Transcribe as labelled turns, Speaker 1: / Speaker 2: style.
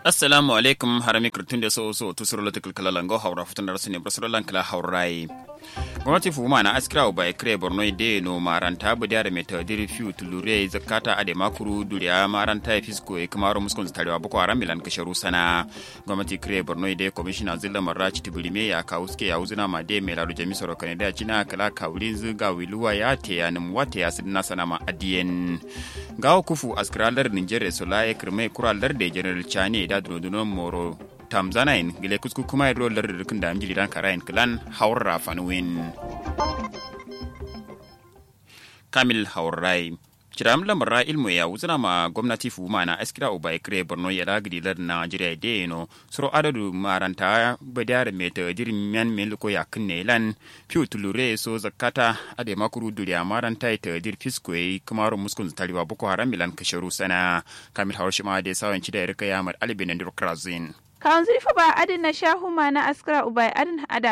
Speaker 1: assalamu alaikum harami kirtun da so so tusuro la tikal kala lango hawra futun da rasne brasro lan kala hawrai gwamnati fuma na askira ba kre borno de no maranta bu da meta diri fiu tulure zakata ade makuru duriya maranta ya fisko e kamaro muskon tarewa boko haram milan kasharu sana gwamnati kre borno de commissioner zilla marachi tibulime ya kauske ya uzuna ma de melado jamisoro kanada china kala kawlin zuga wiluwa ya te ya nim wate ya sidna sana ma adiyen gawo kufu askiralar nigeria sola ya kirme kuralar da general chani da dunodunon moro tamzanain gile kusku kuma ro lar rikin da amjili dan karayin klan haurra fanwin kamil haurrai Ciram lamara ilmu ya wuzina ma gwamnati fuma na askira uba ikire borno ya lagidi lar Najeriya da yano suro adadu maranta badiyar meta jirin yan meliko ya kinne lan fiu tulure so zakata ade makuru duriya maranta ita dir fisko yi kamaru muskun taliwa boko haram milan kasharu sana kamil haushima da sawan ci da rika ya mar alibin dirokrazin
Speaker 2: kawon zurfa ba adin na shahuma na askara ubai adin ada